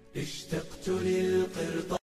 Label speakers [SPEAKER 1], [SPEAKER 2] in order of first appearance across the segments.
[SPEAKER 1] اشتقت للقرطاس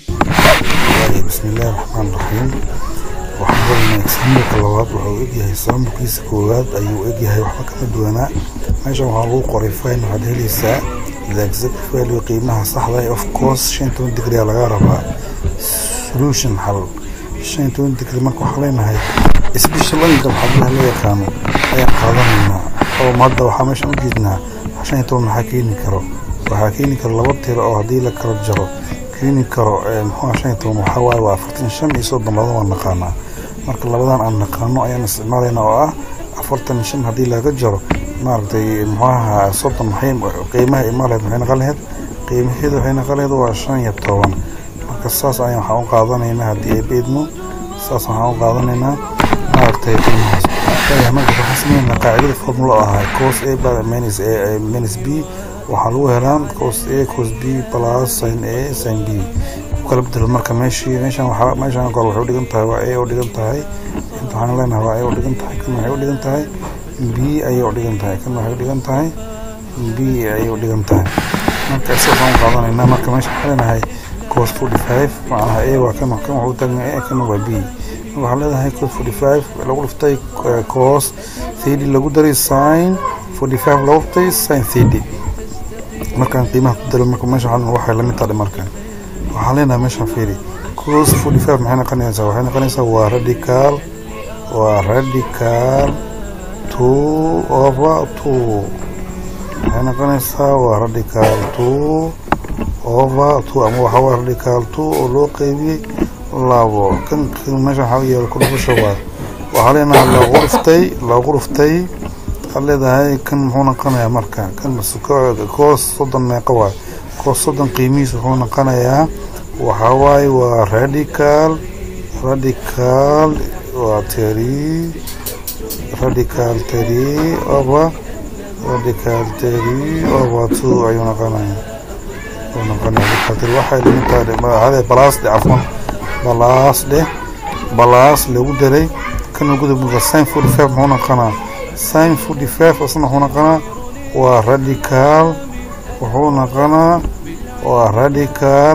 [SPEAKER 2] بسم الله الرحمن الرحيم waxaan rabnaa exaamilka labaad wuxuu egyahay saamilkiisa koowaad ayuu egyahay waxba kama duwanaa meeshan waxaa lagu qoray fine waxaad helaysaa the exact value qiimaha saxda ah of course shan iyo toban degree laga rabaa solution xal shan iyo toban degree marka waxaa leenahay special angle xablaha loo yaqaano ayaan qaadanaynaa oo hadda waxaa meeshan u jeednaa shan iyo toban maxaa keeni karo waxaa keeni karo laba tiro oo haddii la kala jaro keeni karo muxuu shan iyo toban waxaa waaye waa afartan shan iyo soddon labada waan naqaanaa marka labadan aan naqaano ayaan isticmaalayna oo ah afartan iyo shan haddii laga jaro maaragtay muxuaha soddon maxay qiimaha imaaleed maxay naqan laheyd qiimaheedu waxay naqan laheyd waa shan iyo toban marka saas ayaan waxaan u qaadanaynaa haddii ay beedmo saas waxaan u qaadanaynaa maaragtay qiimahaas marka waxaan sameynaa qaacidada formula ahaa cos a minus a minus b waxaa lagu helaa cos a cos b plus sin a sin b kala bedelo marka meeshii meeshan waxaa meeshan kor waxay u dhigan tahay waa a u dhigan tahay inta waxaan leenahay waa a u dhigan tahay kan waxay u dhigan tahay b ayay u dhigan tahay kan waxay u dhigan tahay b ayay u dhigan tahay marka isaga waxaan u qaadanaynaa marka meesha waxaan leenahay cos forty five macnaha a waa kan kan waxuu taagan a kan waa b waxaa leedahay cos forty five lagu dhiftay cos thirty lagu daray sin forty five lagu dhiftay sin thirty markaan qiimaha ku dalo marka meesha waxay lamid tahay markan waxaan leenahay meeshaan fiiri cos forty five maxay noqonaysaa waxay noqonaysaa waa radical waa radical two over two waxay noqonaysaa waa radical two over two ama waxaa waa radical two oo loo qeybiyey labo kan meesha waxaa yeelo ku dhufasha waa waxaa leenahay lagu dhuftay lagu dhuftay waxaad leedahay kan muxuu noqonayaa marka kan koos soddon meeqa waay koos soddon qiimihiis wuxuu noqonayaa waxaa waaye waa radical radical waa teri radical teri over radical teri over two ayuu noqonaya ayuu noqonaya radical teri waxay lamid tahay hade balaas dhe cafwan balaas dheh balaas lagu daray kan lagu daray sin forty five muxuu noqonaa sin forty five isna wuxuu noqonaa waa radical wuxuu noqonaa waa radical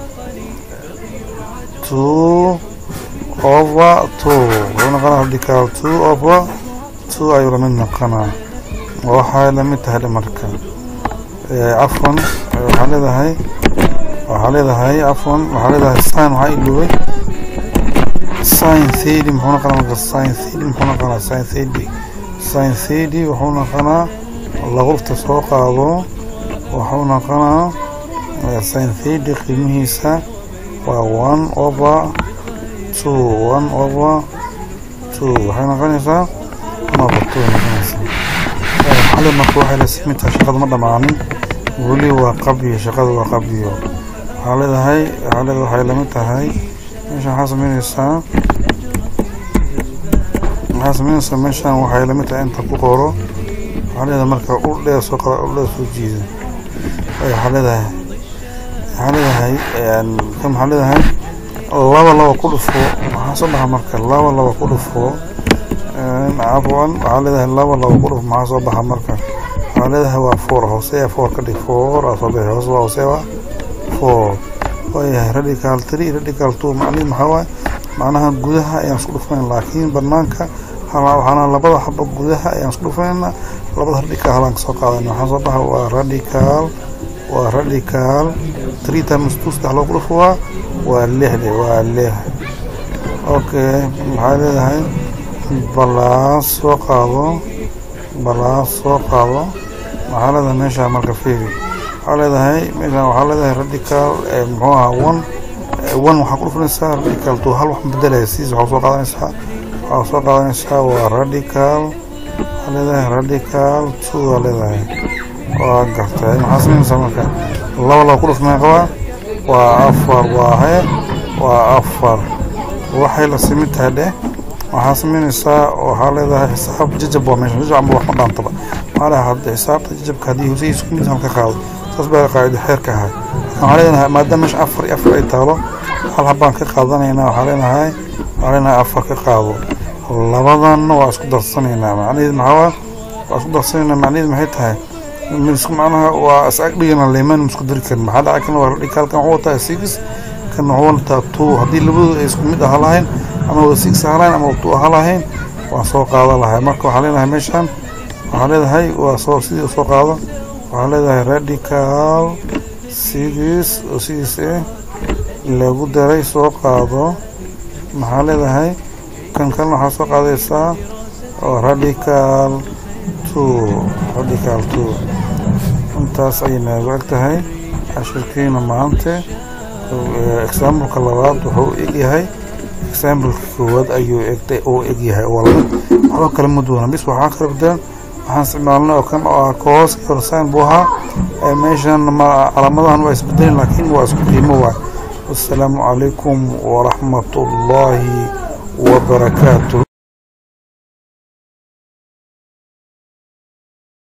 [SPEAKER 2] two over two wuxuu noqonaa radical two over two ayuu lamid noqonaa waxay lamid tahay marka cafwan waxaa leedahay waxaa leedahay cafwan waxaa leedahay sin waxaa iloobay sin thirty muxuu noqonaa marka sin thirty muxuu noqonaa sin thirty sin thirty wuxuu noqonaa lagurta soo qaado wuxuu noqonaa sin thirty qiimihiisa waa one over two one over two waxay noqonaysaa one over two noqonaysaa xali marka waxay la simi tahay shaqada ma dhamaanin weli waa qabyo shaqada waa qabyo waxaa leedahay waxaa leedahay waxay lamid tahay meeshan waxaa sameynaysaa waxaa sameynaysaa meeshan waxay lamid tahay inta ku qoro waxaa leedahay marka ul dheer soo qada ul dheer soo jiida waxaa leedahay waxaa leedahay kan waxaa leedahay laba laba ku dhufo maxaa soo baxa marka laba laba ku dhufo cafwan waxaa leedahay laba laba ku dhufo maxaa soo baxa marka waxaa leedahay waa four hooseya four ka dhig four aa soo bixi hoose waa hoose waa four waayahay radical three radical two macnihi maxaa waaye macnaha gudaha ayaan isku dhufayn laakiin banaanka waxaana labada xaba gudaha ayaan isku dhufayna labada radical halaan kasoo qaadana waxaa soo baxa waa radical waa radical three times two saddex loo ku dhufo waa waa lixde waa lix okay maxaa leedahay balaas soo qaado balaas soo qaado waxaa leedahay meesha marka fiiri waxaa leedahay meeshan waxaa leedahay radical muxuu ahaa one one waxaa ku dhufanaysaa radical two hal wax bedelaya siis waxaa soo qaadanaysaa waxaa soo qaadanaysaa waa radical waxaa leedahay radical two aa leedahay waa gartay maxaa sameynaysaa marka laba laba ku dhuf meeqa waa waa afar waa he waa afar waxay la simi tahay dheh waxaa sameynaysaa waxaa leedahay xisaab jajab waa meesha jajab amba wax ma dhaantaba maxaa leedahay hadda xisaabta jajabka haddii hoose isku mid halka qaado saas baa qaacido xeerka ahay waxaa leenahay maadaama meesha afar iyo afar ay taalo hal habaan ka qaadanaynaa waxaa leenahay waxaa leenahay afar ka qaado labadanna waa isku darsanaynaa macnaheedu maxaa waa waa isku darsanaynaa macnaheedu maxay tahay misku macnaha waa is ag dhigana leeman misku diri karin maxaa dhaca kan waa la dhigi halkan wuxuu wataa six kan wuxuu wataa two haddii labadooda ay isku mid aha lahayn ama wada six aha lahayn ama two aha lahayn waan soo qaadan lahay marka waxaa leenahay meeshaan waxaa leedahay waa soo sidii soo qaado waxaa leedahay radical sidiis oo sidiis eh lagu daray soo qaado maxaa leedahay kan kalena waxaa soo qaadaysaa oo radical two radical two intaas ayay noogu eg tahay cashirkiina maanta exambleka labaad wuxuu u egyahay exambleka koowaad ayuu egtay uu egyahay oo laba waxba kala ma duwana bis waxaa kala bedelan waxaan isticmaalnay oo kan oo ah koos horsign buu ahaa meeshan ma calaamadahan waa isbedelin laakiin waa isku qiimo waay والسلام عليكم ورحمة الله وبركاته